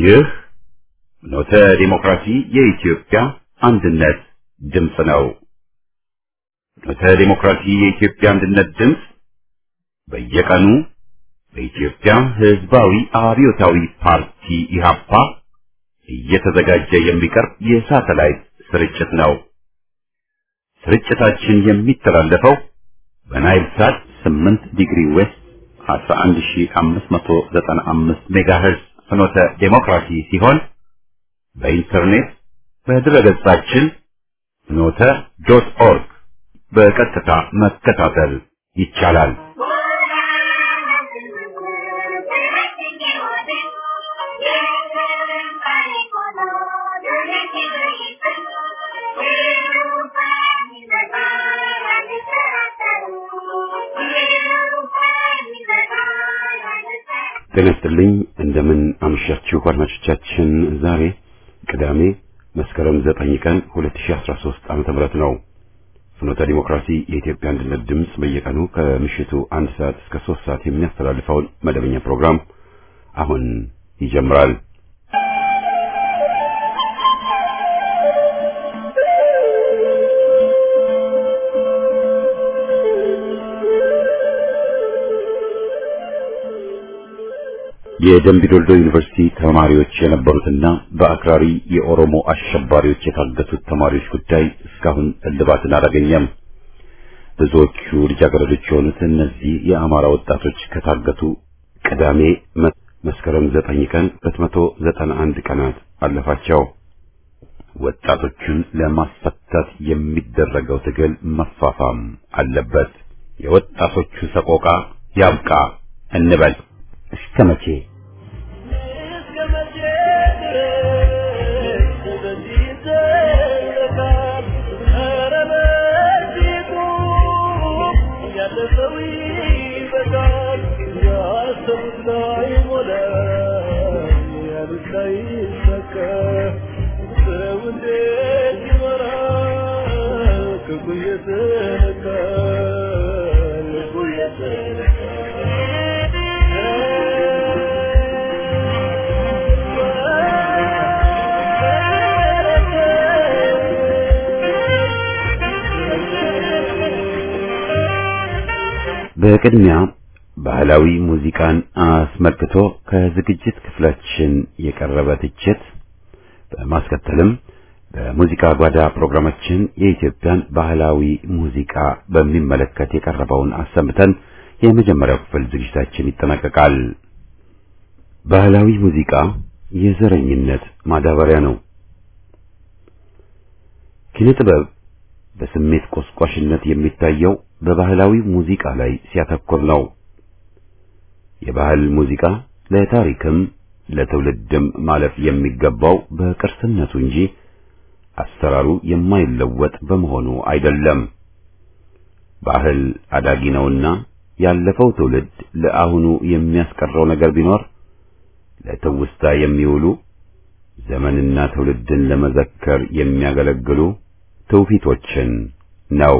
ይህ ኖተ ዲሞክራሲ የኢትዮጵያ አንድነት ድምፅ ነው። ኖተ ዲሞክራሲ የኢትዮጵያ አንድነት ድምፅ በየቀኑ በኢትዮጵያ ሕዝባዊ አብዮታዊ ፓርቲ ኢህአፓ እየተዘጋጀ የሚቀርብ የሳተላይት ስርጭት ነው። ስርጭታችን የሚተላለፈው በናይል ሳት 8 ዲግሪ ዌስት 11595 ሜጋሄርዝ ፍኖተ ዴሞክራሲ ሲሆን በኢንተርኔት በድረገጻችን ፍኖተ ዶት ኦርግ በቀጥታ መከታተል ይቻላል። ጤና ይስጥልኝ። እንደምን አመሻችሁ አድማጮቻችን። ዛሬ ቅዳሜ መስከረም 9 ቀን 2013 ዓመተ ምህረት ነው። ፍኖተ ዲሞክራሲ የኢትዮጵያ አንድነት ድምፅ በየቀኑ ከምሽቱ አንድ ሰዓት እስከ 3 ሰዓት የሚያስተላልፈውን መደበኛ ፕሮግራም አሁን ይጀምራል። የደምቢ ዶልዶ ዩኒቨርሲቲ ተማሪዎች የነበሩትና በአክራሪ የኦሮሞ አሸባሪዎች የታገቱት ተማሪዎች ጉዳይ እስካሁን እልባትን አላገኘም። ብዙዎቹ ልጃገረዶች የሆኑት እነዚህ የአማራ ወጣቶች ከታገቱ ቅዳሜ መስከረም ዘጠኝ ቀን ሁለት መቶ ዘጠና አንድ ቀናት አለፋቸው። ወጣቶቹን ለማስፈታት የሚደረገው ትግል መፋፋም አለበት። የወጣቶቹ ሰቆቃ ያብቃ እንበል። እስከ መቼ? በቅድሚያ ባህላዊ ሙዚቃን አስመልክቶ ከዝግጅት ክፍላችን የቀረበ ትችት፣ በማስከተልም በሙዚቃ ጓዳ ፕሮግራማችን የኢትዮጵያን ባህላዊ ሙዚቃ በሚመለከት የቀረበውን አሰምተን የመጀመሪያው ክፍል ዝግጅታችን ይጠናቀቃል። ባህላዊ ሙዚቃ የዘረኝነት ማዳበሪያ ነው። ኪነ ጥበብ በስሜት ቆስቋሽነት የሚታየው በባህላዊ ሙዚቃ ላይ ሲያተኩር ነው። የባህል ሙዚቃ ለታሪክም ለትውልድም ማለፍ የሚገባው በቅርስነቱ እንጂ አሰራሩ የማይለወጥ በመሆኑ አይደለም። ባህል አዳጊ ነውና ያለፈው ትውልድ ለአሁኑ የሚያስቀረው ነገር ቢኖር ለትውስታ የሚውሉ ዘመንና ትውልድን ለመዘከር የሚያገለግሉ ትውፊቶችን ነው።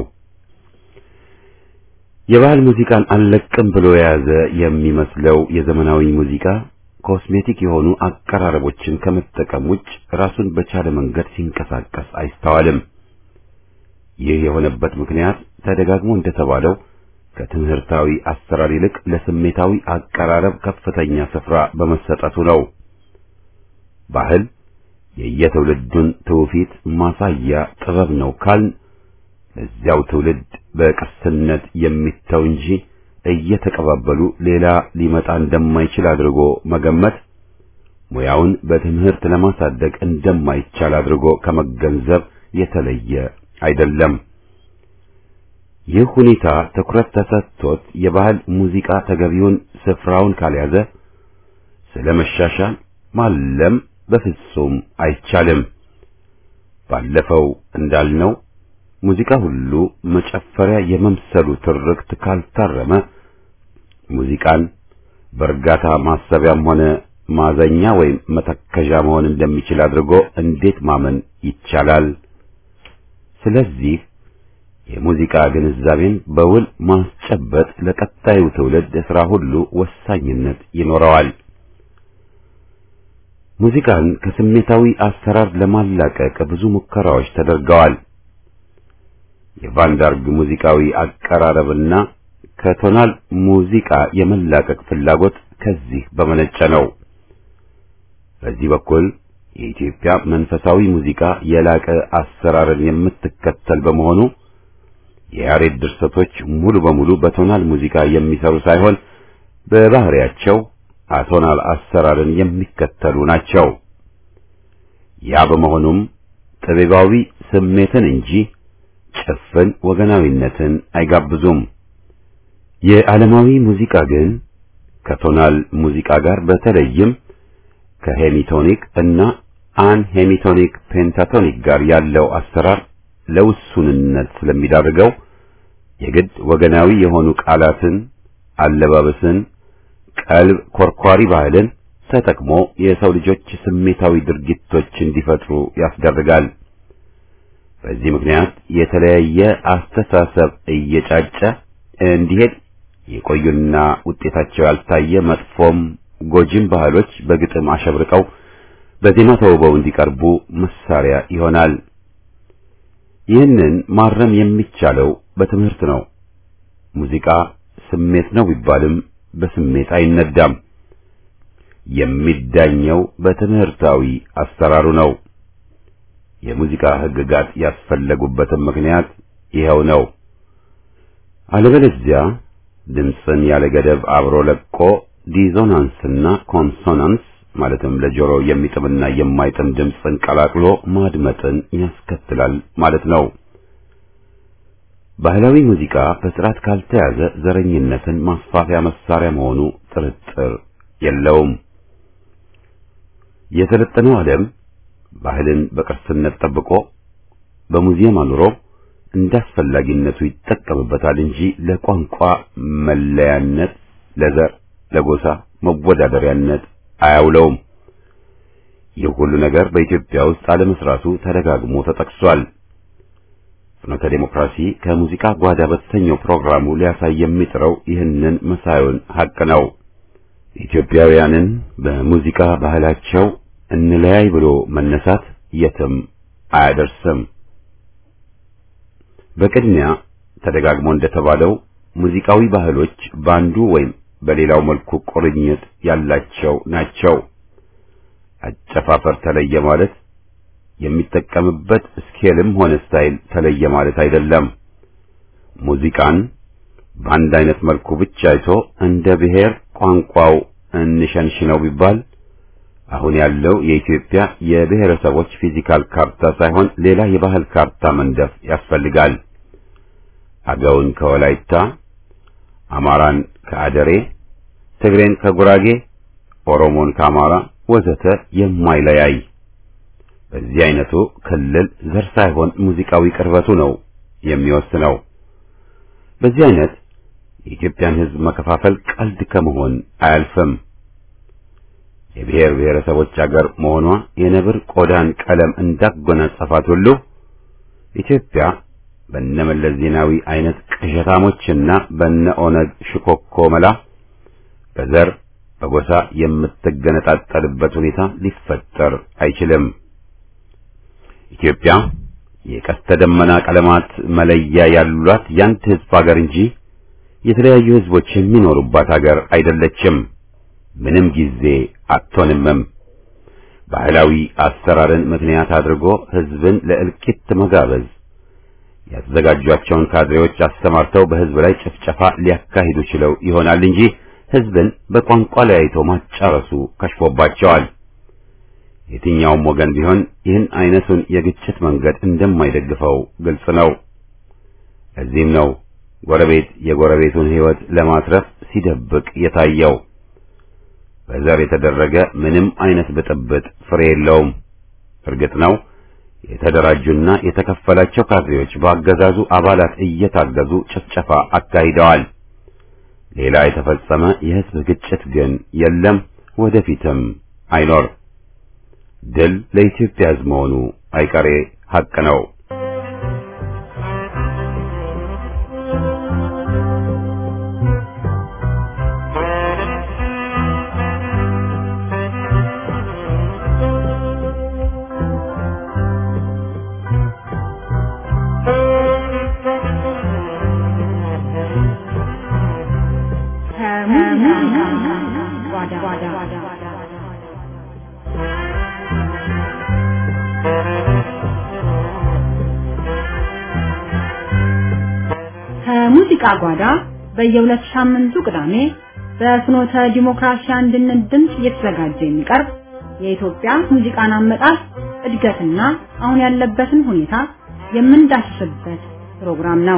የባህል ሙዚቃን አልለቅም ብሎ የያዘ የሚመስለው የዘመናዊ ሙዚቃ ኮስሜቲክ የሆኑ አቀራረቦችን ከመጠቀም ውጭ ራሱን በቻለ መንገድ ሲንቀሳቀስ አይስተዋልም። ይህ የሆነበት ምክንያት ተደጋግሞ እንደተባለው ከትምህርታዊ አሰራር ይልቅ ለስሜታዊ አቀራረብ ከፍተኛ ስፍራ በመሰጠቱ ነው። ባህል የየትውልዱን ትውፊት ማሳያ ጥበብ ነው ካልን ለዚያው ትውልድ በቅርስነት የሚተው እንጂ እየተቀባበሉ ሌላ ሊመጣ እንደማይችል አድርጎ መገመት ሙያውን በትምህርት ለማሳደግ እንደማይቻል አድርጎ ከመገንዘብ የተለየ አይደለም። ይህ ሁኔታ ትኩረት ተሰጥቶት የባህል ሙዚቃ ተገቢውን ስፍራውን ካልያዘ ስለ መሻሻል ማለም በፍጹም አይቻልም። ባለፈው እንዳልነው ሙዚቃ ሁሉ መጨፈሪያ የመምሰሉ ትርክት ካልታረመ ሙዚቃን በእርጋታ ማሰቢያም ሆነ ማዘኛ ወይም መተከዣ መሆን እንደሚችል አድርጎ እንዴት ማመን ይቻላል? ስለዚህ የሙዚቃ ግንዛቤን በውል ማስጨበጥ ለቀጣዩ ትውልድ ስራ ሁሉ ወሳኝነት ይኖረዋል። ሙዚቃን ከስሜታዊ አሰራር ለማላቀቅ ብዙ ሙከራዎች ተደርገዋል። የቫንዳርግ ሙዚቃዊ አቀራረብና ከቶናል ሙዚቃ የመላቀቅ ፍላጎት ከዚህ በመነጨ ነው። በዚህ በኩል የኢትዮጵያ መንፈሳዊ ሙዚቃ የላቀ አሰራርን የምትከተል በመሆኑ የያሬድ ድርሰቶች ሙሉ በሙሉ በቶናል ሙዚቃ የሚሰሩ ሳይሆን በባህሪያቸው አቶናል አሰራርን የሚከተሉ ናቸው። ያ በመሆኑም ጥበባዊ ስሜትን እንጂ ጭፍን ወገናዊነትን አይጋብዙም። የዓለማዊ ሙዚቃ ግን ከቶናል ሙዚቃ ጋር በተለይም ከሄሚቶኒክ እና አን ሄሚቶኒክ ፔንታቶኒክ ጋር ያለው አሰራር ለውሱንነት ስለሚዳርገው የግድ ወገናዊ የሆኑ ቃላትን፣ አለባበስን፣ ቀልብ ኮርኳሪ ባህልን ተጠቅሞ የሰው ልጆች ስሜታዊ ድርጊቶች እንዲፈጥሩ ያስደርጋል። በዚህ ምክንያት የተለያየ አስተሳሰብ እየጫጨ እንዲሄድ የቆዩና ውጤታቸው ያልታየ መጥፎም ጎጂም ባህሎች በግጥም አሸብርቀው በዜማ ተውበው እንዲቀርቡ መሳሪያ ይሆናል። ይህንን ማረም የሚቻለው በትምህርት ነው። ሙዚቃ ስሜት ነው ቢባልም በስሜት አይነዳም። የሚዳኘው በትምህርታዊ አሰራሩ ነው። የሙዚቃ ሕግጋት ያስፈለጉበትም ምክንያት ይኸው ነው። አለበለዚያ ድምፅን ያለ ገደብ አብሮ ለቆ ዲዞናንስና ኮንሶናንስ ማለትም ለጆሮ የሚጥምና የማይጥም ድምፅን ቀላቅሎ ማድመጥን ያስከትላል ማለት ነው። ባህላዊ ሙዚቃ በስርዓት ካልተያዘ ዘረኝነትን ማስፋፊያ መሳሪያ መሆኑ ጥርጥር የለውም። የሰለጠነው ዓለም ባህልን በቅርስነት ጠብቆ በሙዚየም አኑሮ እንዳስፈላጊነቱ ይጠቀምበታል እንጂ ለቋንቋ መለያነት፣ ለዘር፣ ለጎሳ መወዳደሪያነት አያውለውም። ይህ ሁሉ ነገር በኢትዮጵያ ውስጥ አለመስራቱ ተደጋግሞ ተጠቅሷል። ፍኖተ ዴሞክራሲ ከሙዚቃ ጓዳ በተሰኘው ፕሮግራሙ ሊያሳይ የሚጥረው ይህንን መሳዩን ሐቅ ነው። ኢትዮጵያውያንን በሙዚቃ ባህላቸው እንለያይ ብሎ መነሳት የትም አያደርስም። በቅድሚያ ተደጋግሞ እንደተባለው ሙዚቃዊ ባህሎች በአንዱ ወይም በሌላው መልኩ ቁርኝት ያላቸው ናቸው። አጨፋፈር ተለየ ማለት የሚጠቀምበት ስኬልም ሆነ ስታይል ተለየ ማለት አይደለም። ሙዚቃን በአንድ አይነት መልኩ ብቻ አይቶ እንደ ብሔር ቋንቋው እንሸንሽነው ቢባል አሁን ያለው የኢትዮጵያ የብሔረሰቦች ፊዚካል ካርታ ሳይሆን ሌላ የባህል ካርታ መንደፍ ያስፈልጋል። አገውን ከወላይታ፣ አማራን ከአደሬ፣ ትግሬን ከጉራጌ፣ ኦሮሞን ከአማራ ወዘተ የማይለያይ በዚህ አይነቱ ክልል ዘር ሳይሆን ሙዚቃዊ ቅርበቱ ነው የሚወስነው። በዚህ አይነት የኢትዮጵያን ሕዝብ መከፋፈል ቀልድ ከመሆን አያልፍም። የብሔር ብሔረሰቦች አገር መሆኗ የነብር ቆዳን ቀለም እንዳጎናጸፋት ሁሉ ኢትዮጵያ በነመለስ ዜናዊ አይነት ቅዠታሞችና በነ ኦነግ ሽኮኮ መላ በዘር በጎሳ የምትገነጣጠልበት ሁኔታ ሊፈጠር አይችልም። ኢትዮጵያ የቀስተ ደመና ቀለማት መለያ ያሏት ያንድ ሕዝብ ሀገር እንጂ የተለያዩ ሕዝቦች የሚኖሩባት ሀገር አይደለችም። ምንም ጊዜ አትሆንምም። ባህላዊ አሰራርን ምክንያት አድርጎ ሕዝብን ለእልቂት መጋበዝ ያዘጋጇቸውን ካድሬዎች አሰማርተው በሕዝብ ላይ ጭፍጨፋ ሊያካሂዱ ችለው ይሆናል እንጂ ሕዝብን በቋንቋ ለያይቶ ማጫረሱ ከሽፎባቸዋል። የትኛውም ወገን ቢሆን ይህን አይነቱን የግጭት መንገድ እንደማይደግፈው ግልጽ ነው። እዚህም ነው ጎረቤት የጎረቤቱን ሕይወት ለማትረፍ ሲደብቅ የታየው። በዘር የተደረገ ምንም አይነት ብጥብጥ ፍሬ የለውም። እርግጥ ነው የተደራጁና የተከፈላቸው ካድሬዎች በአገዛዙ አባላት እየታገዙ ጭፍጨፋ አካሂደዋል። ሌላ የተፈጸመ የሕዝብ ግጭት ግን የለም፣ ወደፊትም አይኖር። ድል ለኢትዮጵያ ሕዝብ መሆኑ አይቀሬ ሐቅ ነው። ከሙዚቃ ጓዳ በየሁለት ሳምንቱ ቅዳሜ በፍኖተ ዲሞክራሲ አንድነት ድምፅ እየተዘጋጀ የሚቀርብ የኢትዮጵያ ሙዚቃን አመጣጥ እድገትና አሁን ያለበትን ሁኔታ የምንዳስስበት ፕሮግራም ነው።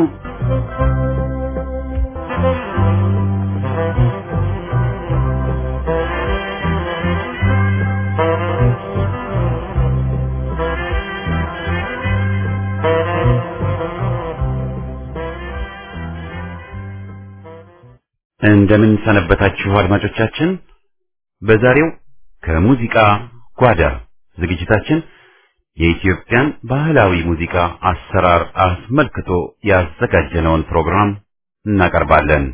እንደምን ሰነበታችሁ አድማጮቻችን። በዛሬው ከሙዚቃ ጓዳ ዝግጅታችን የኢትዮጵያን ባህላዊ ሙዚቃ አሰራር አስመልክቶ ያዘጋጀነውን ፕሮግራም እናቀርባለን።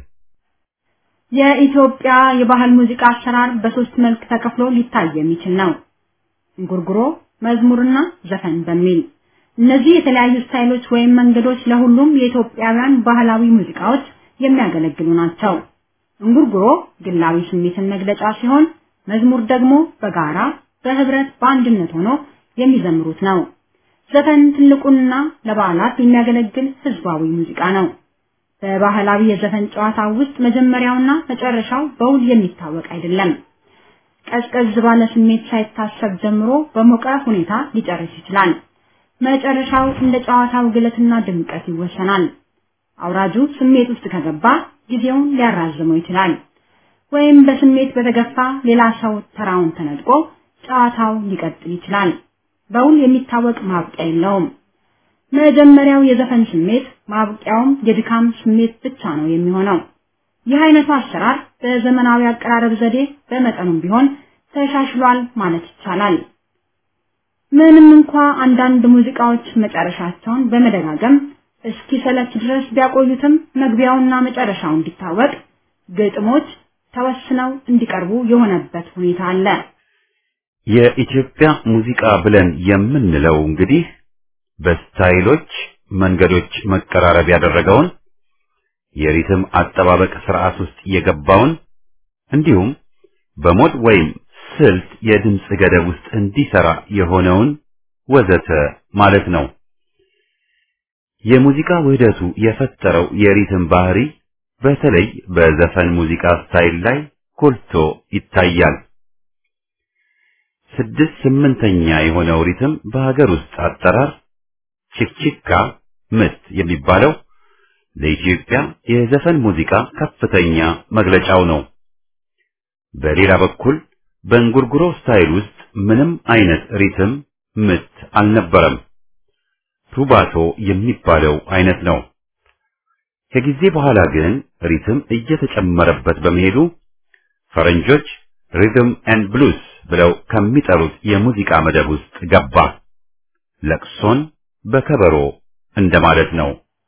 የኢትዮጵያ የባህል ሙዚቃ አሰራር በሶስት መልክ ተከፍሎ ሊታይ የሚችል ነው። እንጉርጉሮ፣ መዝሙርና ዘፈን በሚል እነዚህ የተለያዩ ስታይሎች ወይም መንገዶች ለሁሉም የኢትዮጵያውያን ባህላዊ ሙዚቃዎች የሚያገለግሉ ናቸው። እንጉርጉሮ ግላዊ ስሜትን መግለጫ ሲሆን፣ መዝሙር ደግሞ በጋራ በህብረት በአንድነት ሆኖ የሚዘምሩት ነው። ዘፈን ትልቁና ለበዓላት የሚያገለግል ህዝባዊ ሙዚቃ ነው። በባህላዊ የዘፈን ጨዋታ ውስጥ መጀመሪያውና መጨረሻው በውል የሚታወቅ አይደለም። ቀዝቀዝ ባለ ስሜት ሳይታሰብ ጀምሮ በሞቀ ሁኔታ ሊጨርስ ይችላል። መጨረሻው እንደ ጨዋታው ግለትና ድምቀት ይወሰናል። አውራጁ ስሜት ውስጥ ከገባ ጊዜውን ሊያራዝመው ይችላል። ወይም በስሜት በተገፋ ሌላ ሰው ተራውን ተነጥቆ ጨዋታው ሊቀጥል ይችላል። በውል የሚታወቅ ማብቂያ የለውም። መጀመሪያው የዘፈን ስሜት ማብቂያውም የድካም ስሜት ብቻ ነው የሚሆነው። ይህ አይነቱ አሰራር በዘመናዊ አቀራረብ ዘዴ በመጠኑም ቢሆን ተሻሽሏል ማለት ይቻላል። ምንም እንኳ አንዳንድ ሙዚቃዎች መጨረሻቸውን በመደጋገም እስኪ ሰለች ድረስ ቢያቆዩትም መግቢያውና መጨረሻው እንዲታወቅ ግጥሞች ተወስነው እንዲቀርቡ የሆነበት ሁኔታ አለ። የኢትዮጵያ ሙዚቃ ብለን የምንለው እንግዲህ በስታይሎች መንገዶች መቀራረብ ያደረገውን የሪትም አጠባበቅ ስርዓት ውስጥ የገባውን እንዲሁም በሞድ ወይም ስልት የድምፅ ገደብ ውስጥ እንዲሰራ የሆነውን ወዘተ ማለት ነው። የሙዚቃ ውህደቱ የፈጠረው የሪትም ባህሪ በተለይ በዘፈን ሙዚቃ ስታይል ላይ ጎልቶ ይታያል። ስድስት ስምንተኛ የሆነው ሪትም በሀገር ውስጥ አጠራር ቺክቺካ ምት የሚባለው ለኢትዮጵያ የዘፈን ሙዚቃ ከፍተኛ መግለጫው ነው። በሌላ በኩል በእንጉርጉሮ ስታይል ውስጥ ምንም አይነት ሪትም ምት አልነበረም። ሩባቶ የሚባለው አይነት ነው። ከጊዜ በኋላ ግን ሪትም እየተጨመረበት በመሄዱ ፈረንጆች ሪትም ኤንድ ብሉስ ብለው ከሚጠሩት የሙዚቃ መደብ ውስጥ ገባ። ለቅሶን በከበሮ እንደማለት ነው።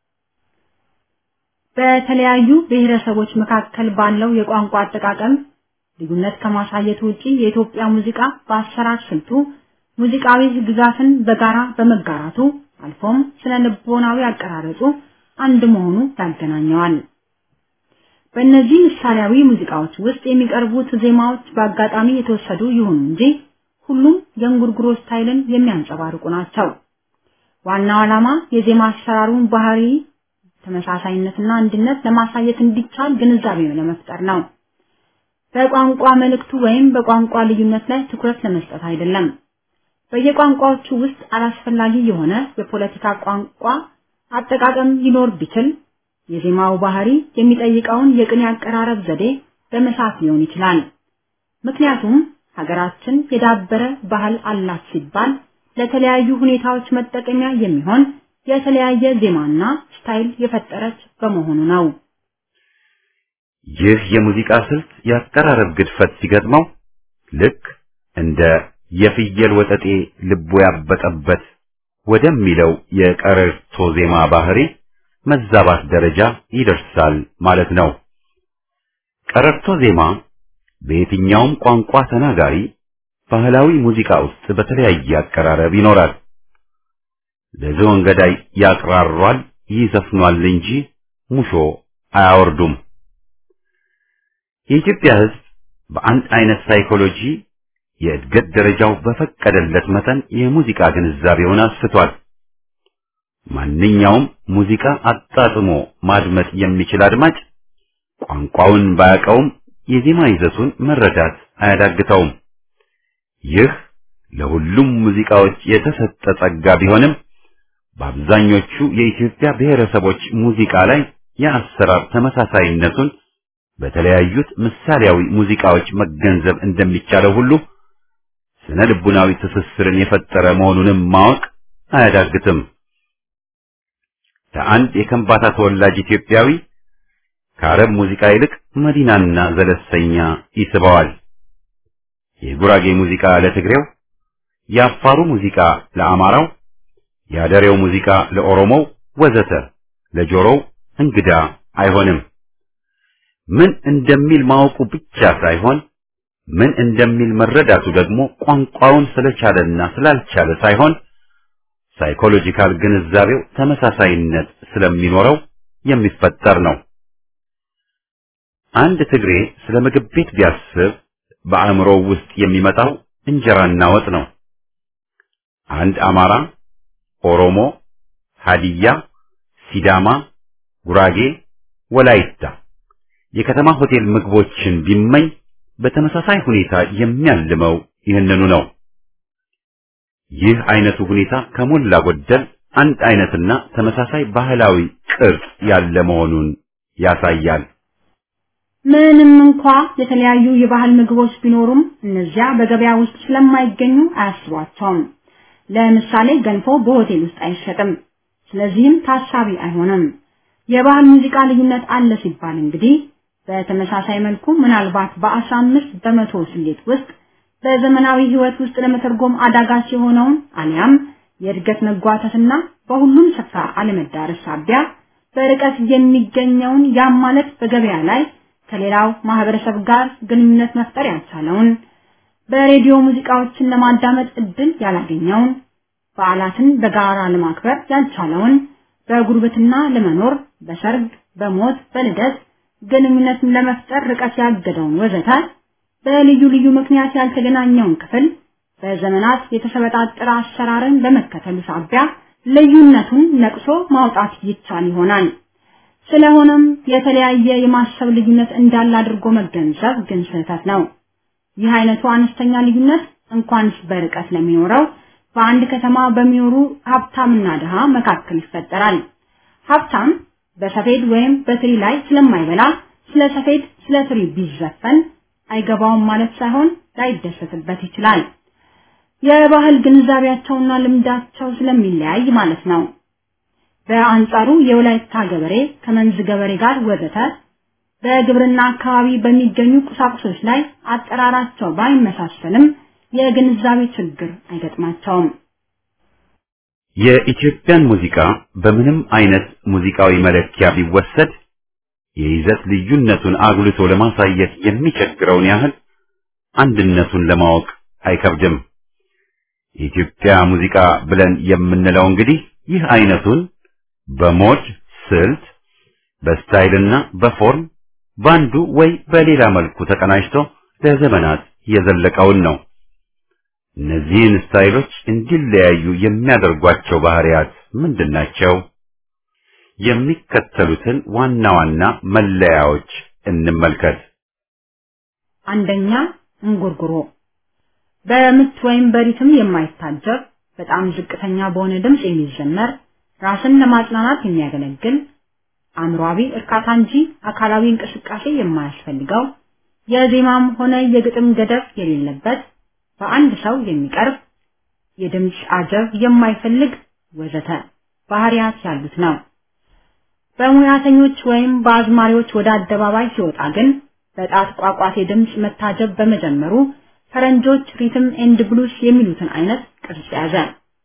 በተለያዩ ብሔረሰቦች መካከል ባለው የቋንቋ አጠቃቀም ልዩነት ከማሳየት ውጪ የኢትዮጵያ ሙዚቃ በአሰራር ስልቱ ሙዚቃዊ ግዛትን በጋራ በመጋራቱ አልፎም ስለ ልቦናዊ አቀራረጹ አንድ መሆኑ ያገናኘዋል። በእነዚህ ምሳሌያዊ ሙዚቃዎች ውስጥ የሚቀርቡት ዜማዎች በአጋጣሚ የተወሰዱ ይሁኑ እንጂ ሁሉም የእንጉርጉሮ ስታይልን የሚያንጸባርቁ ናቸው። ዋናው ዓላማ የዜማ አሰራሩን ባህሪ ተመሳሳይነትና አንድነት ለማሳየት እንዲቻል ግንዛቤ ለመፍጠር ነው። በቋንቋ መልእክቱ ወይም በቋንቋ ልዩነት ላይ ትኩረት ለመስጠት አይደለም። በየቋንቋዎቹ ውስጥ አላስፈላጊ የሆነ የፖለቲካ ቋንቋ አጠቃቀም ሊኖር ቢችል የዜማው ባህሪ የሚጠይቀውን የቅኔ አቀራረብ ዘዴ በመሳት ሊሆን ይችላል። ምክንያቱም ሀገራችን የዳበረ ባህል አላት ሲባል ለተለያዩ ሁኔታዎች መጠቀሚያ የሚሆን የተለያየ ዜማና ስታይል የፈጠረች በመሆኑ ነው። ይህ የሙዚቃ ስልት የአቀራረብ ግድፈት ሲገጥመው ልክ እንደ የፍየል ወጠጤ ልቡ ያበጠበት ወደሚለው የቀረርቶ ዜማ ባህሪ መዛባት ደረጃ ይደርሳል ማለት ነው። ቀረርቶ ዜማ በየትኛውም ቋንቋ ተናጋሪ ባህላዊ ሙዚቃ ውስጥ በተለያየ አቀራረብ ይኖራል። ለዝሆን ገዳይ ያቅራሯል፣ ይዘፍኗል እንጂ ሙሾ አያወርዱም። የኢትዮጵያ ሕዝብ በአንድ አይነት ሳይኮሎጂ የእድገት ደረጃው በፈቀደለት መጠን የሙዚቃ ግንዛቤውን አስፍቷል። ማንኛውም ሙዚቃ አጣጥሞ ማድመጥ የሚችል አድማጭ ቋንቋውን ባያውቀውም የዜማ ይዘቱን መረዳት አያዳግተውም። ይህ ለሁሉም ሙዚቃዎች የተሰጠ ጸጋ ቢሆንም በአብዛኞቹ የኢትዮጵያ ብሔረሰቦች ሙዚቃ ላይ የአሰራር ተመሳሳይነቱን በተለያዩት ምሳሌያዊ ሙዚቃዎች መገንዘብ እንደሚቻለው ሁሉ ስነ ልቡናዊ ትስስርን የፈጠረ መሆኑንም ማወቅ አያዳግትም። ለአንድ የከምባታ ተወላጅ ኢትዮጵያዊ ከአረብ ሙዚቃ ይልቅ መዲናና ዘለሰኛ ይስበዋል። የጉራጌ ሙዚቃ ለትግሬው፣ የአፋሩ ሙዚቃ ለአማራው፣ የአደሬው ሙዚቃ ለኦሮሞው ወዘተ ለጆሮው እንግዳ አይሆንም። ምን እንደሚል ማወቁ ብቻ ሳይሆን ምን እንደሚል መረዳቱ ደግሞ ቋንቋውን ስለቻለና ስላልቻለ ሳይሆን ሳይኮሎጂካል ግንዛቤው ተመሳሳይነት ስለሚኖረው የሚፈጠር ነው። አንድ ትግሬ ስለ ምግብ ቤት ቢያስብ በአእምሮው ውስጥ የሚመጣው እንጀራና ወጥ ነው። አንድ አማራ፣ ኦሮሞ፣ ሀዲያ፣ ሲዳማ፣ ጉራጌ፣ ወላይታ የከተማ ሆቴል ምግቦችን ቢመኝ በተመሳሳይ ሁኔታ የሚያልመው ይህንኑ ነው። ይህ አይነቱ ሁኔታ ከሞላ ጎደል አንድ አይነትና ተመሳሳይ ባህላዊ ቅርጽ ያለ መሆኑን ያሳያል። ምንም እንኳ የተለያዩ የባህል ምግቦች ቢኖሩም እነዚያ በገበያ ውስጥ ስለማይገኙ አያስቧቸውም። ለምሳሌ ገንፎ በሆቴል ውስጥ አይሸጥም፣ ስለዚህም ታሳቢ አይሆንም። የባህል ሙዚቃ ልዩነት አለ ሲባል እንግዲህ በተመሳሳይ መልኩ ምናልባት በአስራ አምስት በመቶ ስሌት ውስጥ በዘመናዊ ህይወት ውስጥ ለመተርጎም አዳጋች የሆነውን አሊያም የእድገት መጓተትና በሁሉም ስፍራ አለመዳረስ ሳቢያ በርቀት የሚገኘውን ያም ማለት በገበያ ላይ ከሌላው ማህበረሰብ ጋር ግንኙነት መፍጠር ያልቻለውን በሬዲዮ ሙዚቃዎችን ለማዳመጥ እድል ያላገኘውን በዓላትን በጋራ ለማክበር ያልቻለውን በጉርብትና ለመኖር በሰርግ፣ በሞት፣ በልደት ግንኙነትን ለመፍጠር ርቀት ያገደውን ወዘተ በልዩ ልዩ ምክንያት ያልተገናኘውን ክፍል በዘመናት የተሰበጣጠረ አሰራርን በመከተሉ ሳቢያ ልዩነቱን ነቅሶ ማውጣት ይቻል ይሆናል። ስለሆነም የተለያየ የማሰብ ልዩነት እንዳለ አድርጎ መገንዘብ ግን ስህተት ነው። ይህ አይነቱ አነስተኛ ልዩነት እንኳንስ በርቀት ለሚኖረው በአንድ ከተማ በሚኖሩ ሀብታምና ድሃ መካከል ይፈጠራል። ሀብታም በሰፌድ ወይም በትሪ ላይ ስለማይበላ ስለ ሰፌድ ስለ ትሪ ቢዘፈን አይገባውም ማለት ሳይሆን ላይደሰትበት ይችላል። የባህል ግንዛቤያቸውና ልምዳቸው ስለሚለያይ ማለት ነው። በአንጻሩ የወላይታ ገበሬ ከመንዝ ገበሬ ጋር ወዘተ በግብርና አካባቢ በሚገኙ ቁሳቁሶች ላይ አጠራራቸው ባይመሳሰልም የግንዛቤ ችግር አይገጥማቸውም። የኢትዮጵያን ሙዚቃ በምንም አይነት ሙዚቃዊ መለኪያ ቢወሰድ የይዘት ልዩነቱን አጉልቶ ለማሳየት የሚቸግረውን ያህል አንድነቱን ለማወቅ አይከብድም። የኢትዮጵያ ሙዚቃ ብለን የምንለው እንግዲህ ይህ አይነቱን በሞድ ስልት፣ በስታይልና በፎርም ባንዱ ወይ በሌላ መልኩ ተቀናጅቶ ለዘመናት የዘለቀውን ነው። እነዚህን ስታይሎች እንዲለያዩ የሚያደርጓቸው ባህሪያት ምንድናቸው? የሚከተሉትን ዋና ዋና መለያዎች እንመልከት። አንደኛ እንጉርጉሮ በምት ወይም በሪትም የማይታጀብ በጣም ዝቅተኛ በሆነ ድምፅ የሚዘመር ራስን ለማጽናናት የሚያገለግል አእምሯዊ እርካታ እንጂ አካላዊ እንቅስቃሴ የማያስፈልገው የዜማም ሆነ የግጥም ገደብ የሌለበት በአንድ ሰው የሚቀርብ የድምፅ አጀብ የማይፈልግ ወዘተ ባህሪያት ያሉት ነው። በሙያተኞች ወይም በአዝማሪዎች ወደ አደባባይ ሲወጣ ግን በጣት ቋቋቴ ድምፅ መታጀብ በመጀመሩ ፈረንጆች ሪትም ኤንድ ብሉስ የሚሉትን አይነት ቅርጽ ያዘ።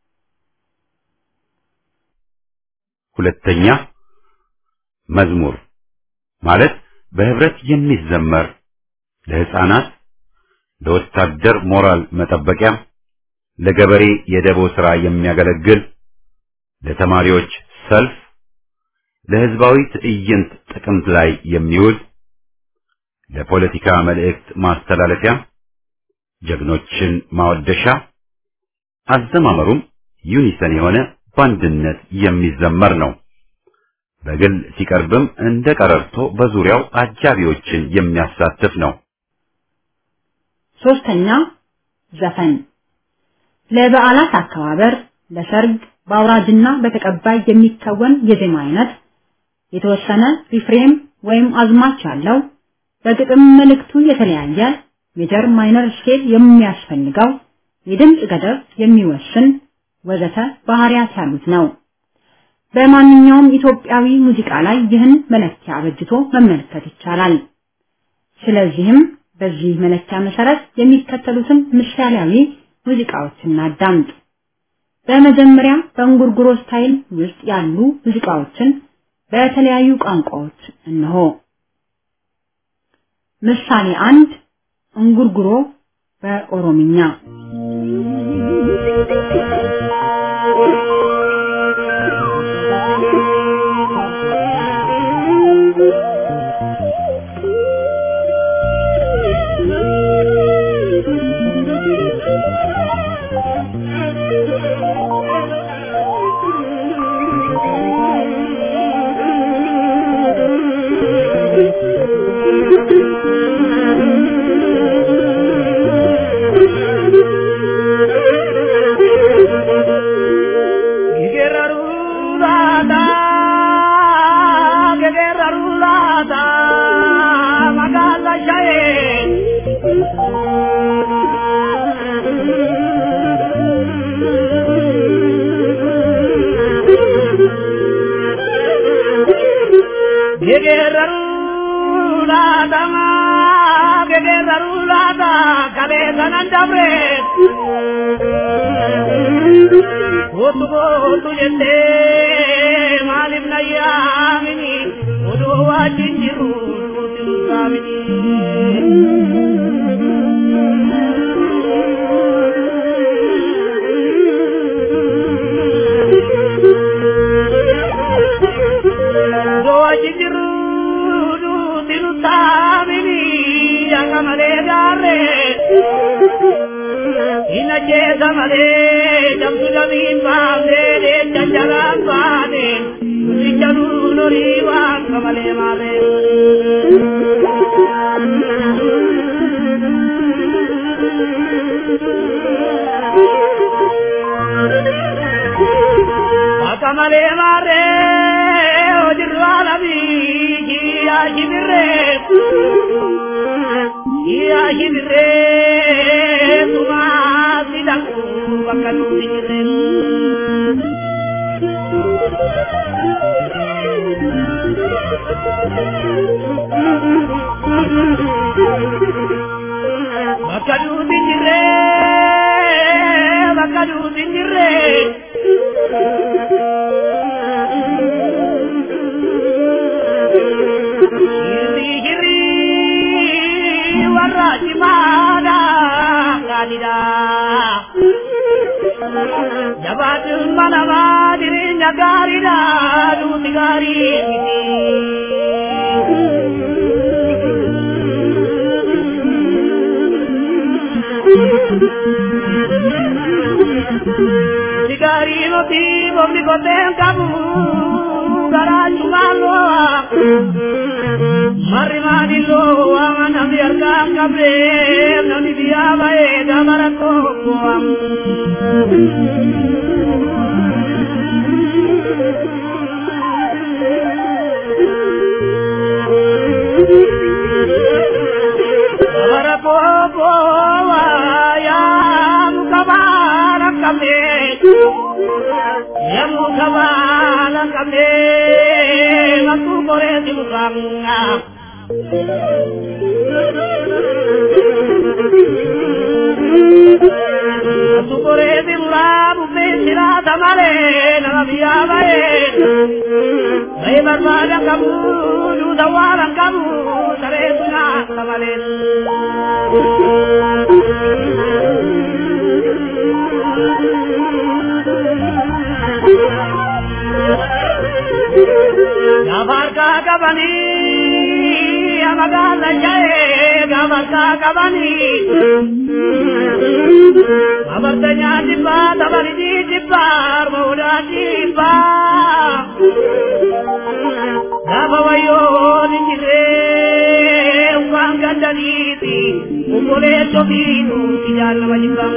ሁለተኛ መዝሙር ማለት በህብረት የሚዘመር ለህፃናት፣ ለወታደር ሞራል መጠበቂያ፣ ለገበሬ የደቦ ሥራ የሚያገለግል፣ ለተማሪዎች ሰልፍ፣ ለህዝባዊ ትዕይንት ጥቅምት ላይ የሚውል፣ ለፖለቲካ መልእክት ማስተላለፊያ፣ ጀግኖችን ማወደሻ፣ አዘማመሩም ዩኒሰን የሆነ በአንድነት የሚዘመር ነው። በግል ሲቀርብም እንደ ቀረርቶ በዙሪያው አጃቢዎችን የሚያሳትፍ ነው። ሶስተኛ ዘፈን ለበዓላት አከባበር፣ ለሰርግ፣ በአውራጅና በተቀባይ የሚከወን የዜማ አይነት የተወሰነ ሪፍሬም ወይም አዝማች ያለው በግጥም መልእክቱ የተለያየ ሜጀር ማይነር ስኬል የሚያስፈልገው የድምፅ ገደብ የሚወስን ወዘተ ባህሪያት ያሉት ነው። በማንኛውም ኢትዮጵያዊ ሙዚቃ ላይ ይህን መለኪያ አበጅቶ መመልከት ይቻላል። ስለዚህም በዚህ መለኪያ መሰረት የሚከተሉትን ምሳሌያዊ ሙዚቃዎችን እናዳምጥ። በመጀመሪያ በእንጉርጉሮ ስታይል ውስጥ ያሉ ሙዚቃዎችን በተለያዩ ቋንቋዎች እነሆ። ምሳሌ አንድ እንጉርጉሮ በኦሮምኛ Otu otu jette maalif na yaamini oduu wajjin jiru nuti saamini. Oduu wajjin jiru nuti nu saamini akka malee gaarree. Ina jeesa malee jamsu jamiin baafnee jajjalaan baane nuti nurii waan kamalee maarree. Akka malee maarree hojirru alamii kiyyaa shibirree. Kiyyaa shibirree tumaa sidaku bakka nuti jirreen. Bakka nuti jirree bakka nuti jirree. Hirri hirri warra cimaadha gaadhidha. Jabaatiin manamaa jireenya gaariidha duuti gaarii miti. Duuti gaarii miti boobni koteen qabu garaa cumaaloo. Marri maadilloo waan namni harkaan qabdee namni biyyaa ba'ee dabara tokko. Dabara tokko yaa muka baala qabdee. Yamu kabala kamne matu kore dimukanga Matu kore dimura bube sira tamale nagabiya bae Bae barbada kamu du dawaran kamu sare tuna tamale Gafar ka kabani magala jae gabarka kabani Abartanya dibba tabari di dibba armoda dibba Gaba wayo ninjire uang gandaniti Umole chobinu tijal majibam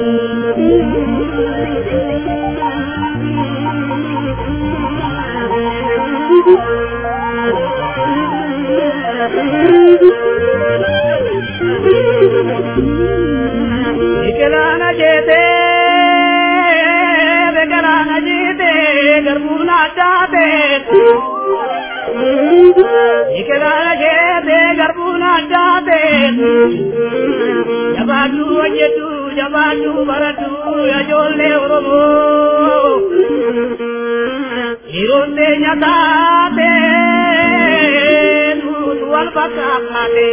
Ikelana jete, bekelana jete, garbuna jate. Ikelana jete, garbuna jate. Jabatu ajetu, jabatu baratu, ajolle oromo. Ironde nyatate, nutu alpakakate.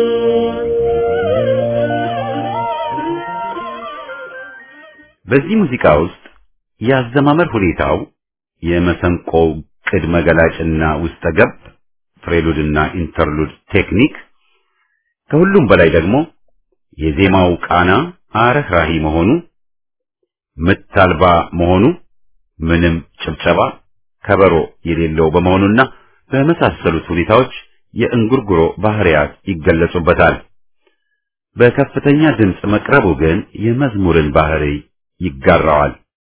በዚህ ሙዚቃ ውስጥ የአዘማመር ሁኔታው የመሰንቆው ቅድመ ገላጭና ውስጠ ገብ ፍሬሉድና ኢንተርሉድ ቴክኒክ ከሁሉም በላይ ደግሞ የዜማው ቃና አረህራሂ መሆኑ ምት አልባ መሆኑ ምንም ጭብጨባ ከበሮ የሌለው በመሆኑና በመሳሰሉት ሁኔታዎች የእንጉርጉሮ ባህሪያት ይገለጹበታል። በከፍተኛ ድምፅ መቅረቡ ግን የመዝሙርን ባህሪ ይጋራዋል።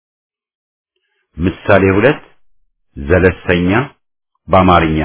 ምሳሌ ሁለት ዘለሰኛ በአማርኛ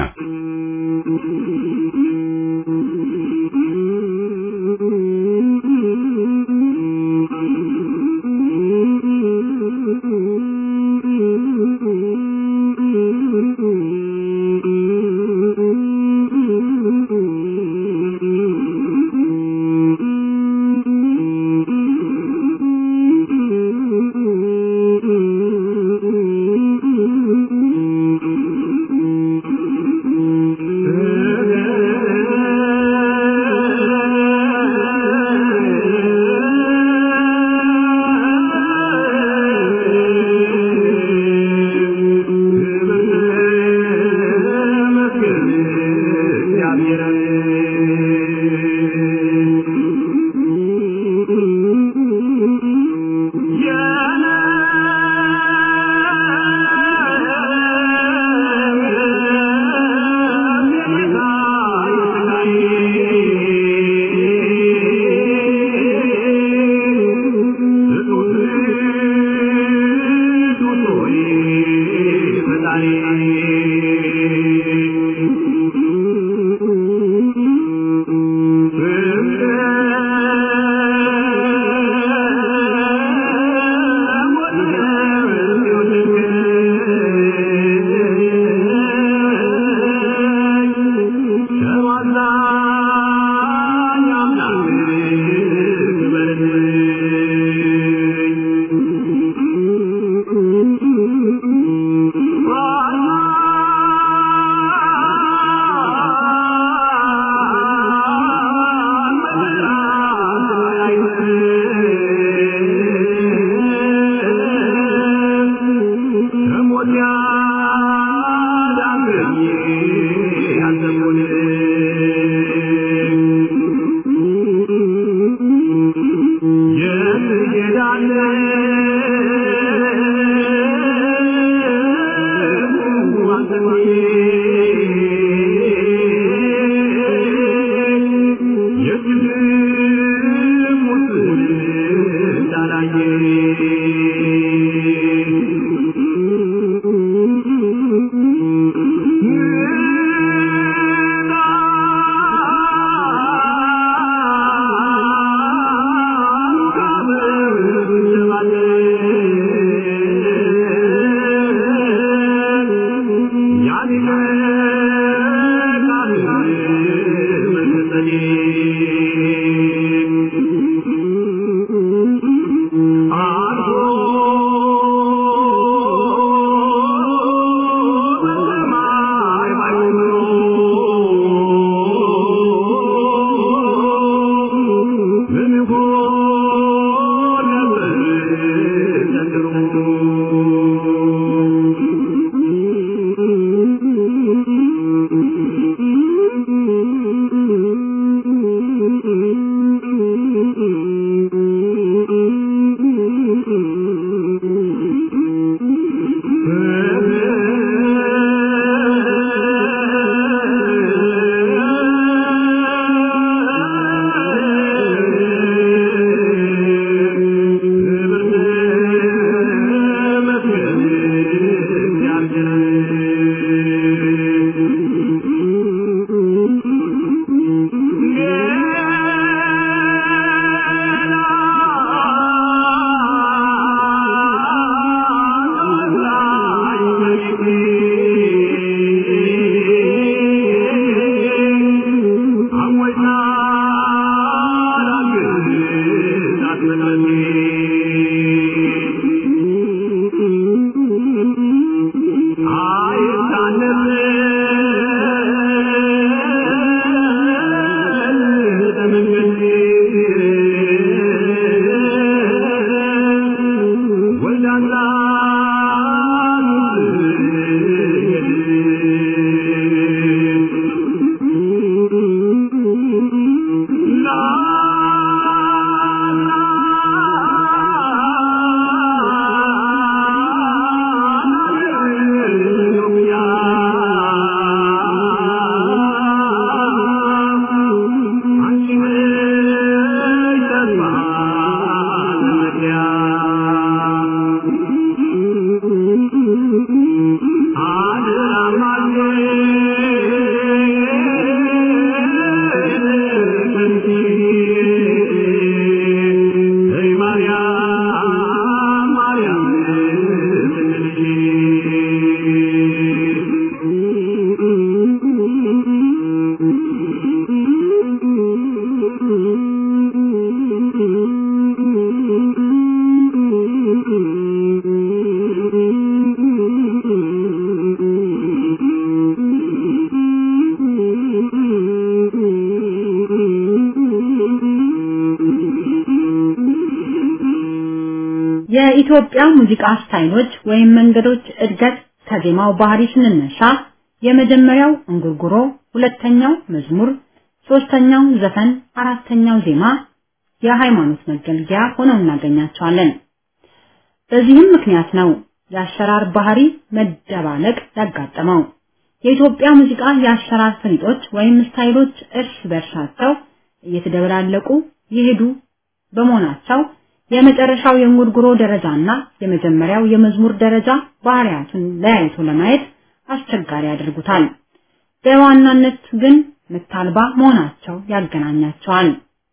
የኢትዮጵያ ሙዚቃ ስታይሎች ወይም መንገዶች እድገት ከዜማው ባህሪ ስንነሳ የመጀመሪያው እንጉርጉሮ፣ ሁለተኛው መዝሙር፣ ሶስተኛው ዘፈን፣ አራተኛው ዜማ የሃይማኖት መገልገያ ሆነው እናገኛቸዋለን። በዚህም ምክንያት ነው የአሰራር ባህሪ መደባለቅ ያጋጠመው። የኢትዮጵያ ሙዚቃ የአሰራር ፈሊጦች ወይም ስታይሎች እርስ በርሳቸው እየተደበላለቁ የሄዱ በመሆናቸው የመጨረሻው የእንጉርጉሮ ደረጃና የመጀመሪያው የመዝሙር ደረጃ ባህሪያቱን ለያይቶ ለማየት አስቸጋሪ ያደርጉታል። በዋናነት ግን ምታልባ መሆናቸው ያገናኛቸዋል።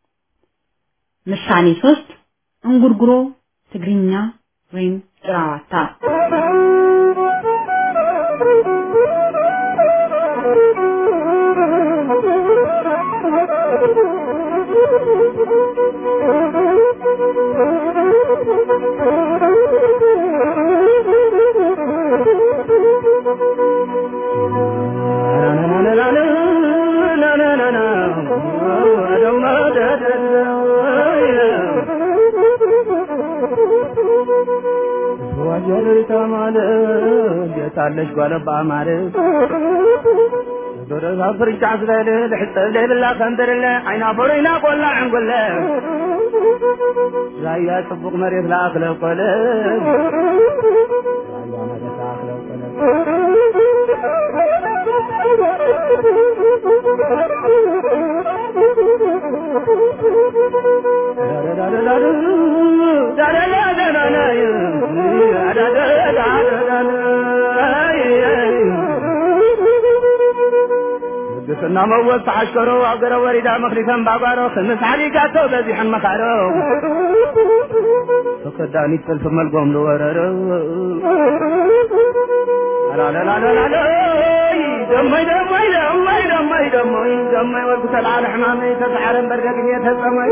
ምሳሌ ሶስት እንጉርጉሮ ትግርኛ ወይም ጭራዋታ ታለሽ ጓለባ ማለት ዶረዛ ፍርጫ ስለል ልሕፀብ ዘይብላ ከንብርለ ዓይና ፈሮይና ቆላ ዕንጉለ ራያ ጽቡቕ መሬት ለኣክለ ቆለ ራያ መሬት ለኣክለ ቆለ ቅስና መወዝ ተዓሽከሮ ኣገረ ወሪዳ መክሊፈን ባጓሮ ክምስ ዓሊጋቶ በዚሐን መካሮ ተከዳኒት ጥልፊ መልጎም ዝወረሮ አላለላለላሎ ደመይ ደመይ ደመይ ደመይ ደመይ ደመይ ወልኩ ተልዓለ ሕማመይ ተሰዓረን በርገግኝ ተጸመይ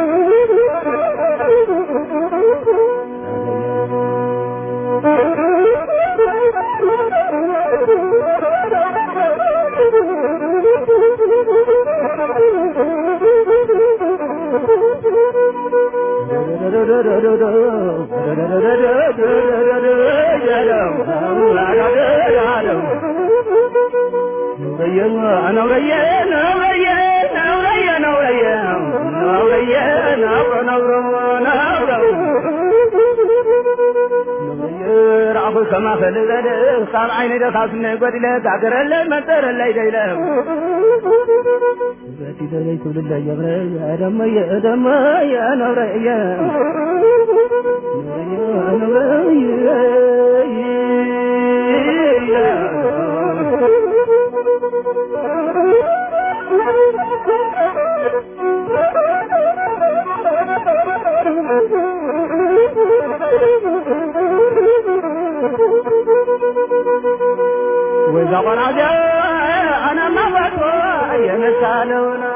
كما فلذل صار عيني دخل سنة قدلة تعقرل منتر اللي ديلة باتي دلي كل اللي يبري يا دم يا دم يا نور يا نور وإذا قرأت أنا ما بطوى يمثالون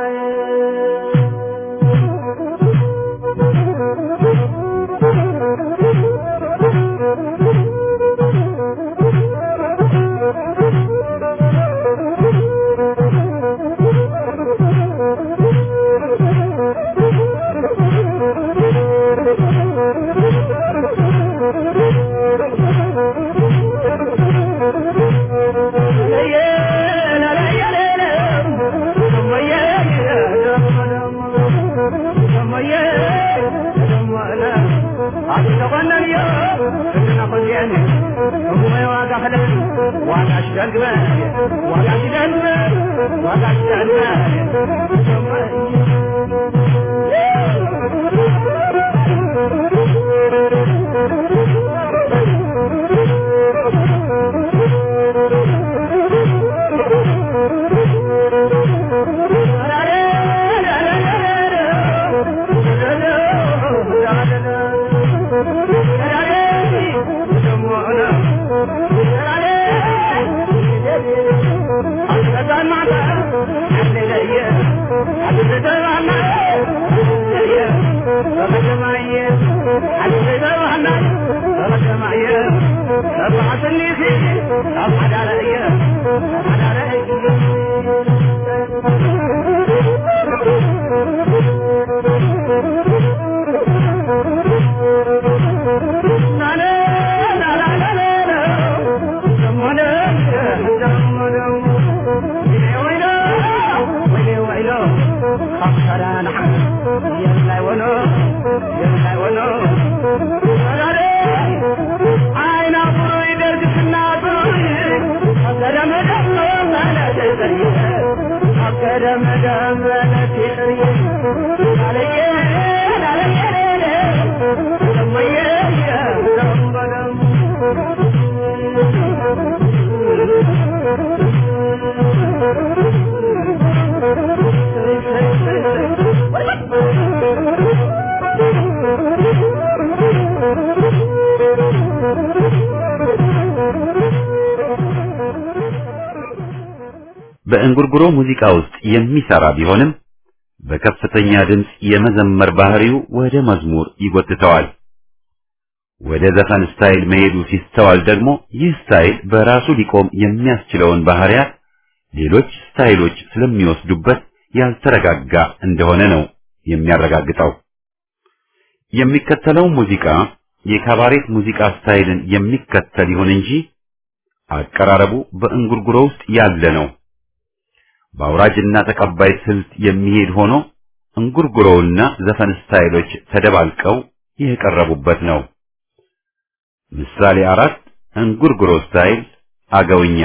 በእንጉርጉሮ ሙዚቃ ውስጥ የሚሰራ ቢሆንም በከፍተኛ ድምፅ የመዘመር ባህሪው ወደ መዝሙር ይጎትተዋል። ወደ ዘፈን ስታይል መሄዱ ሲስተዋል ደግሞ ይህ ስታይል በራሱ ሊቆም የሚያስችለውን ባህሪያት ሌሎች ስታይሎች ስለሚወስዱበት ያልተረጋጋ እንደሆነ ነው የሚያረጋግጠው። የሚከተለው ሙዚቃ የካባሬት ሙዚቃ ስታይልን የሚከተል ይሁን እንጂ አቀራረቡ በእንጉርጉሮ ውስጥ ያለ ነው። በአውራጅና ተቀባይ ስልት የሚሄድ ሆኖ እንጉርጉሮውና ዘፈን ስታይሎች ተደባልቀው የቀረቡበት ነው። ምሳሌ አራት እንጉርጉሮ ስታይል አገውኛ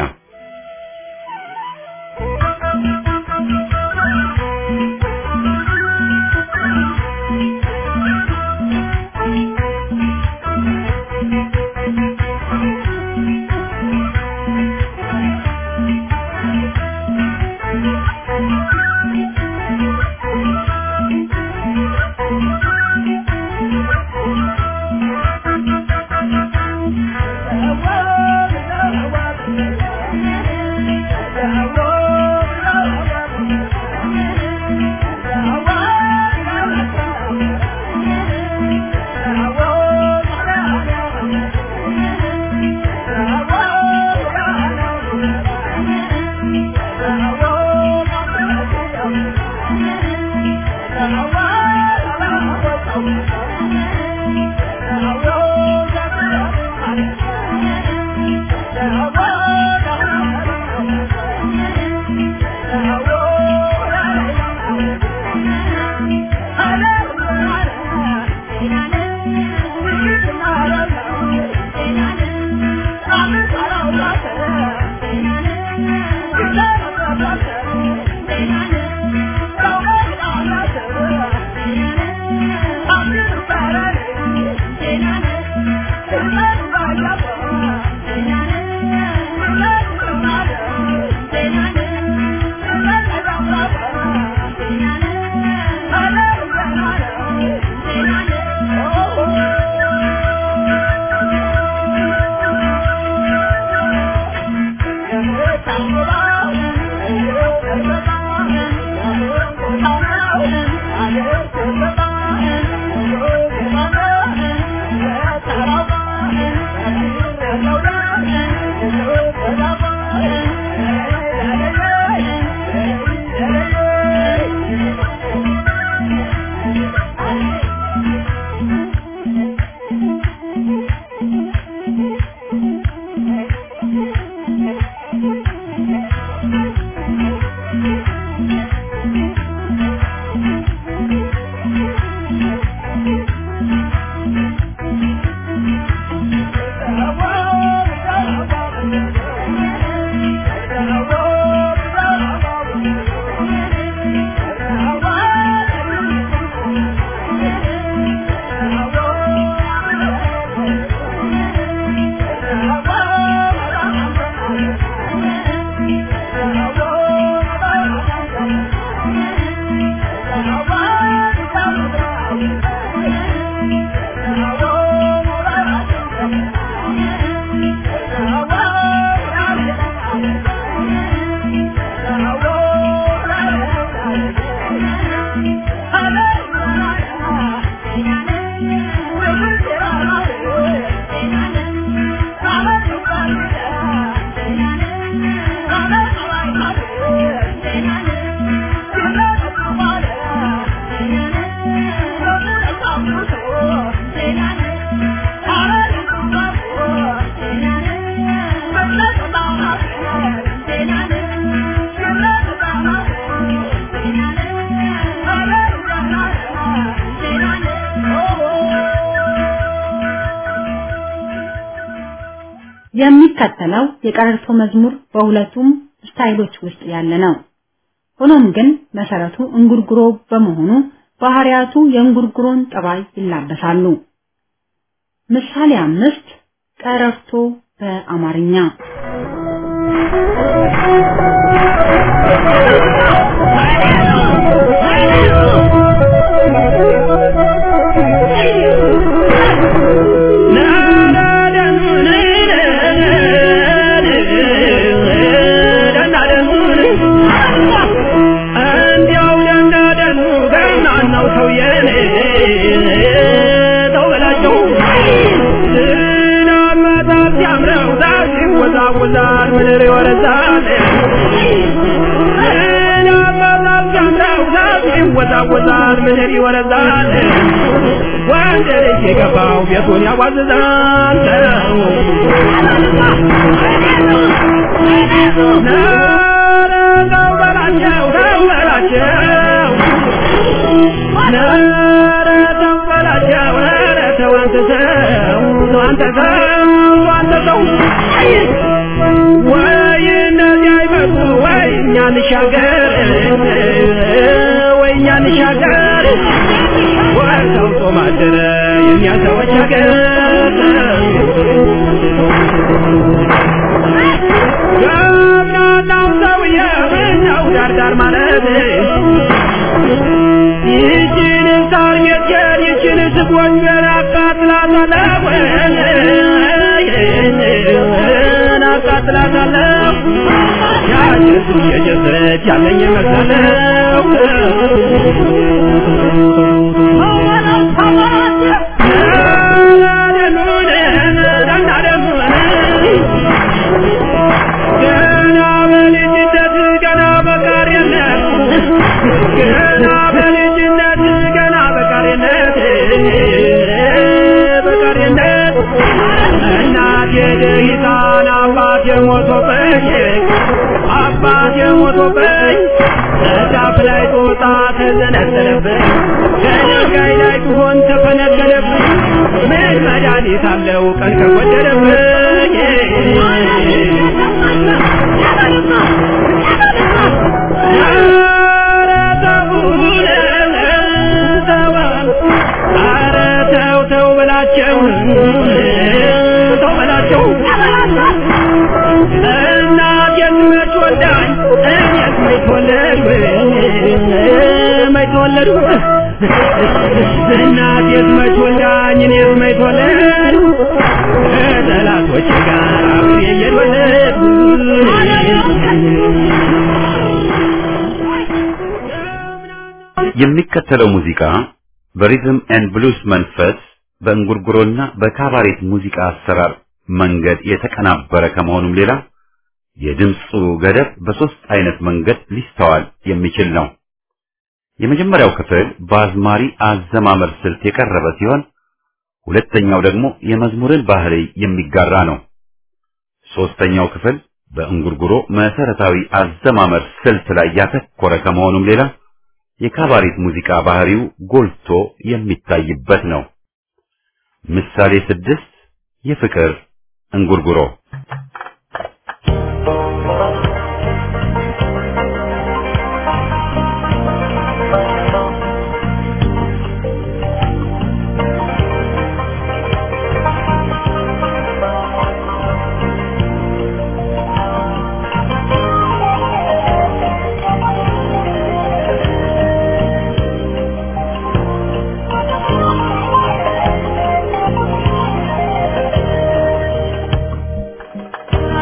የሚከተለው የቀረርቶ መዝሙር በሁለቱም ስታይሎች ውስጥ ያለ ነው። ሆኖም ግን መሰረቱ እንጉርጉሮ በመሆኑ ባህሪያቱ የእንጉርጉሮን ጠባይ ይላበሳሉ። ምሳሌ አምስት ቀረርቶ በአማርኛ ይወዛወዛል ምድር ይወረዛል ይወዛወዛል ምድር ይወረዛል ወንድ ልጅ የገባው ቤቱን ያዋዝዛል ተው በላቸው ተው በላቸው ኧረ ተው በላቸው ኧረ ተው አንተ ሰው አንተ ሰው አንተ ሰው ወይ እነዚህ አይመጡ ወይ እኛ እንሻገር ወይ እኛ እንሻገር ወይ ሰው ጾም አደረ የእኛ ሰዎች ሀገር ገብናናው ሰውዬ ምነው ዳርዳር ማለት ይችን ሳር ጌጤን ይችን ስጎንጀር አቃጥላታለሁ አቃጥላታለሁ ያጀሱ የጀሰች ያለኝ መሰለው ገና በልጅነት ገና በቃሪነት ገና በልጅነት ገና በቃሪነት በቃሪነት እናቴ ደሂታን አባቴ ሞቶብኝ አባቴ ሞቶብኝ ዛፍ ላይ ጦጣ ተዘነዘለብኝ ከድንጋይ ላይ ቢሆን ተፈነቀለብኝ ምን መድኃኒት አለው ቀን ከጎደለብኝ ኧረ ተውን ተው ኧረ ተው ተው በላቸው ተው በላቸው እናቴን መች ወልዳኝ እኔስ መች ተወለድኩ መች ተወለድኩ እናቴስ መች ወልዳኝ እኔስ መች ተወለድኩ ከጠላቶቼ ጋር አብሬ እየተወለድኩ የሚከተለው ሙዚቃ በሪዝም ኤንድ ብሉስ መንፈስ በእንጉርጉሮና በካባሬት ሙዚቃ አሰራር መንገድ የተቀናበረ ከመሆኑም ሌላ የድምፁ ገደብ በሶስት አይነት መንገድ ሊስተዋል የሚችል ነው። የመጀመሪያው ክፍል በአዝማሪ አዘማመር ስልት የቀረበ ሲሆን ሁለተኛው ደግሞ የመዝሙርን ባህሪ የሚጋራ ነው። ሶስተኛው ክፍል በእንጉርጉሮ መሰረታዊ አዘማመር ስልት ላይ ያተኮረ ከመሆኑም ሌላ የካባሬት ሙዚቃ ባህሪው ጎልቶ የሚታይበት ነው። ምሳሌ ስድስት የፍቅር እንጉርጉሮ ♪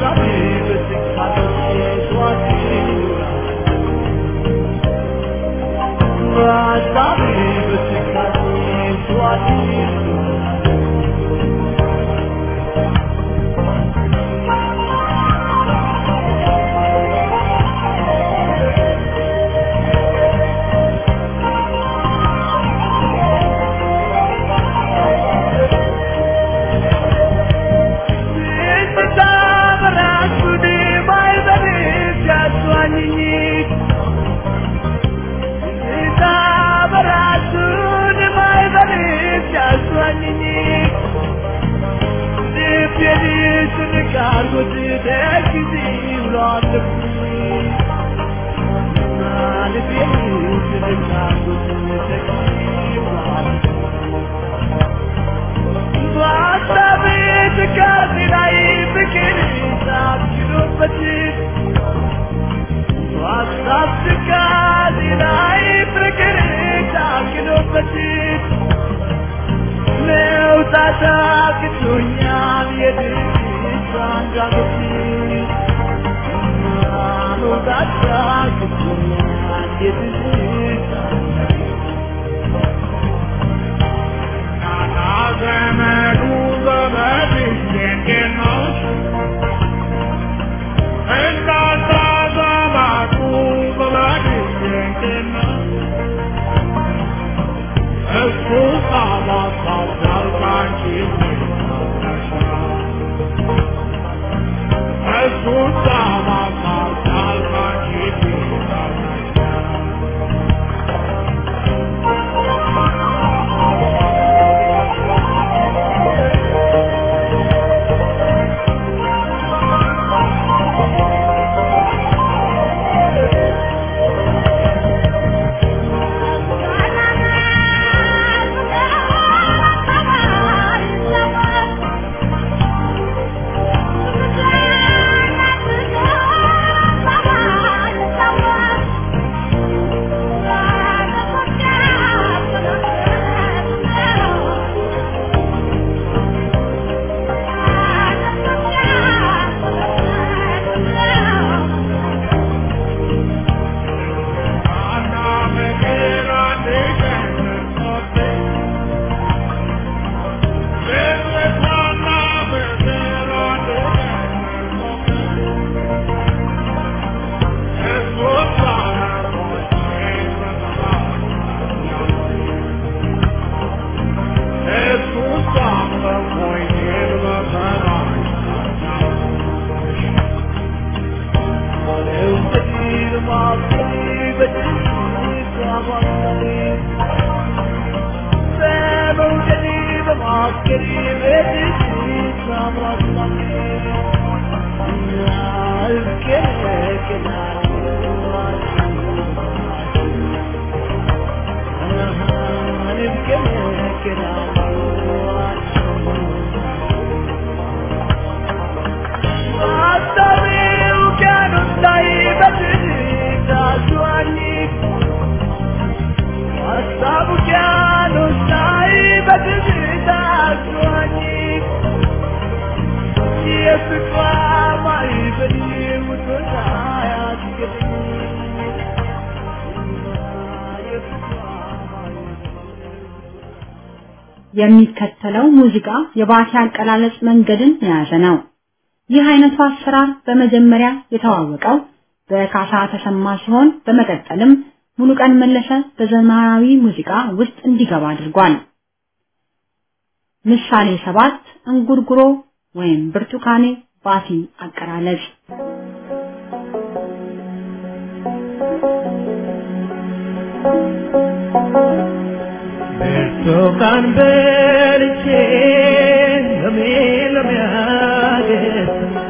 የሚከተለው ሙዚቃ የባቲ አቀላለጽ መንገድን የያዘ ነው። ይህ አይነቱ አሰራር በመጀመሪያ የተዋወቀው በካሳ ተሰማ ሲሆን በመቀጠልም ሙሉቀን መለሰ በዘመናዊ ሙዚቃ ውስጥ እንዲገባ አድርጓል። ምሳሌ ሰባት እንጉርጉሮ ወይም ብርቱካኔ ባቲ አቀላለጽ ብርቱካን በልቼ ሎሜ ሎሜ አገኘ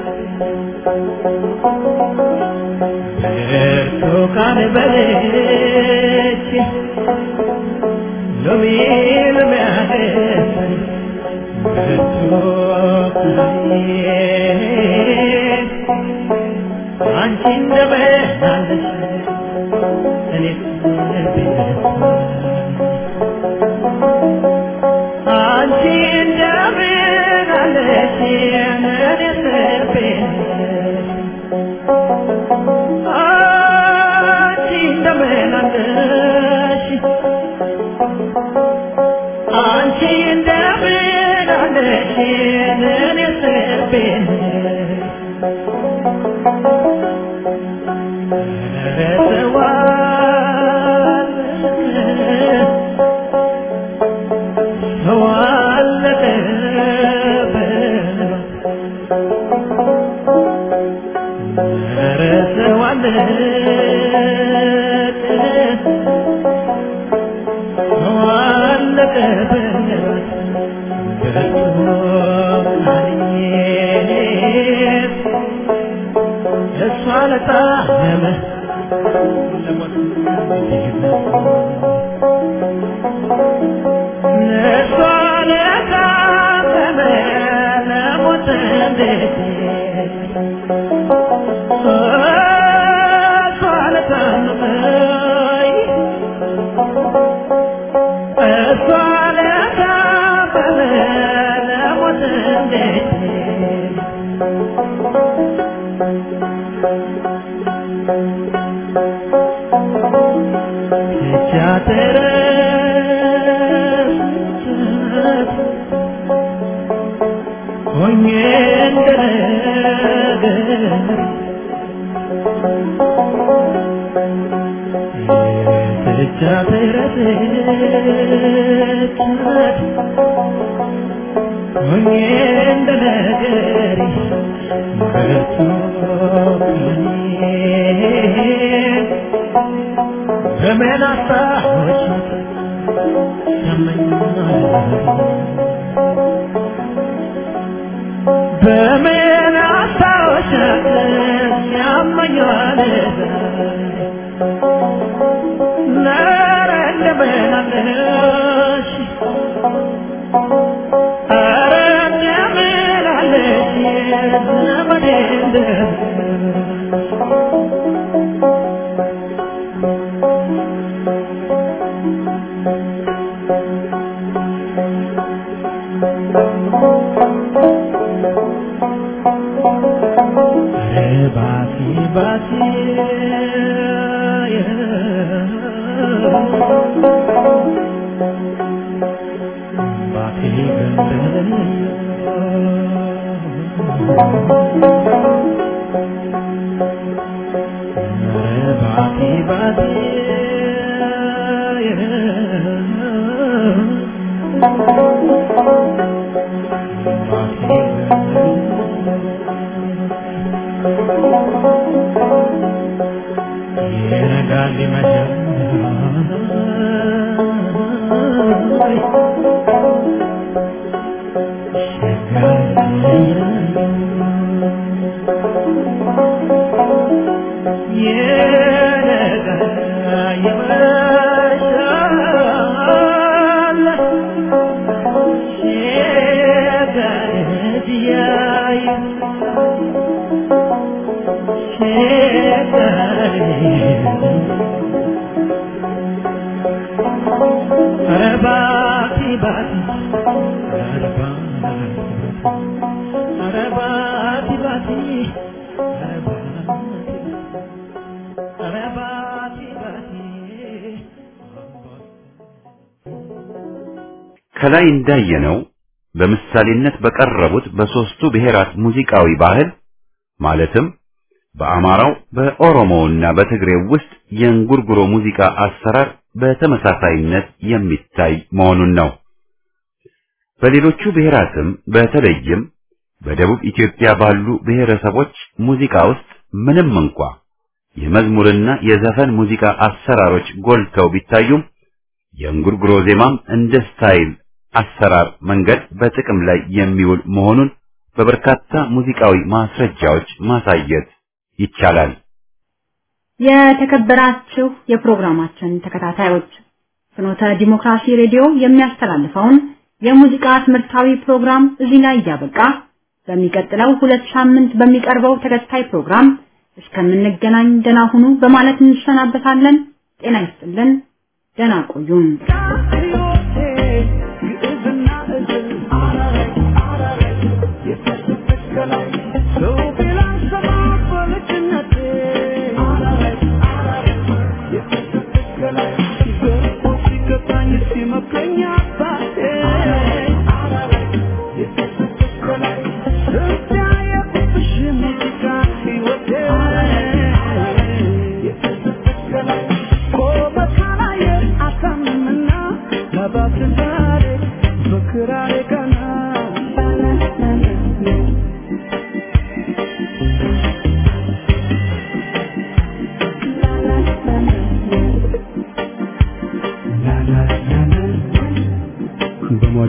ብርቱካን በልቼ ሎሜ ሎሜ አገኘ ብርቱካኔ አንቺ እንደምን አለሽ እኔስ አንቺ እንደምን አለሽ እኔስ አለሽ አንቺ እንደምን አለሽ እኔስ ልቤን እሷ ለጣመ እሷ ለጣመ ለሞት እንዴት እሷ ለታመመ እሷ ለታመመ ለሞት እንዴት ሲያተረስት ሆኜ እንደነገር ሲያተረስት ሆኜ እንደነገር በምን አስታወሽ በምን አስታወሽ ያመኛል ነረ እንደምን አለሽ ኧረ እንደምን አለሽ ዘመዴ እንደምን ባቲ ባቲ ባቲ ባቲ ባቲ ይነጋል ይመሻል ይነጋል ይመሻል ሲጋረድ ያይ ከላይ እንዳየነው በምሳሌነት በቀረቡት በሶስቱ ብሔራት ሙዚቃዊ ባህል ማለትም በአማራው በኦሮሞውና በትግሬው ውስጥ የእንጉርጉሮ ሙዚቃ አሰራር በተመሳሳይነት የሚታይ መሆኑን ነው። በሌሎቹ ብሔራትም በተለይም በደቡብ ኢትዮጵያ ባሉ ብሔረሰቦች ሙዚቃ ውስጥ ምንም እንኳ የመዝሙርና የዘፈን ሙዚቃ አሰራሮች ጎልተው ቢታዩም የእንጉርጉሮ ዜማም እንደ ስታይል አሰራር መንገድ በጥቅም ላይ የሚውል መሆኑን በበርካታ ሙዚቃዊ ማስረጃዎች ማሳየት ይቻላል። የተከበራችሁ የፕሮግራማችን ተከታታዮች ፍኖተ ዲሞክራሲ ሬዲዮ የሚያስተላልፈውን የሙዚቃ ትምህርታዊ ፕሮግራም እዚህ ላይ እያበቃ በሚቀጥለው ሁለት ሳምንት በሚቀርበው ተከታይ ፕሮግራም እስከምንገናኝ ደህና ሁኑ በማለት እንሰናበታለን። ጤና ይስጥልን። ደህና ቆዩን። ሰው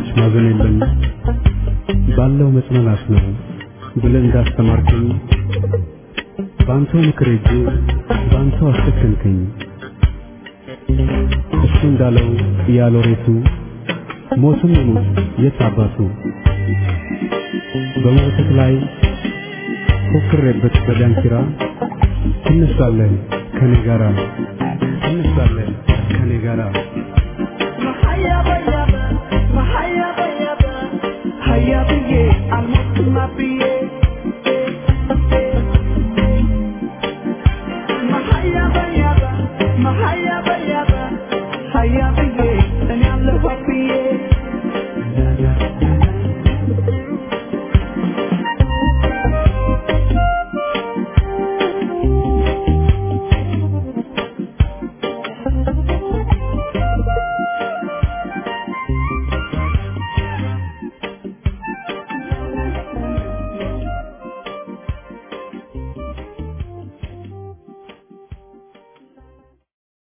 ሰዎች ማዘን የለም ባለው መጽናናት ነው ብለህ እንዳስተማርከኝ ባንተው ምክር ሄጄ ባንተው አስከከንከኝ። እሱ እንዳለው ያሎሬቱ ሞትም ይሙት የት አባቱ በሞትህ ላይ ፎክሬበት በዳንኪራ ትነሳለህ ከኔ ጋራ ትነሳለህ ከኔ ጋራ Hayya, hayya, hayya, hayya, hayya,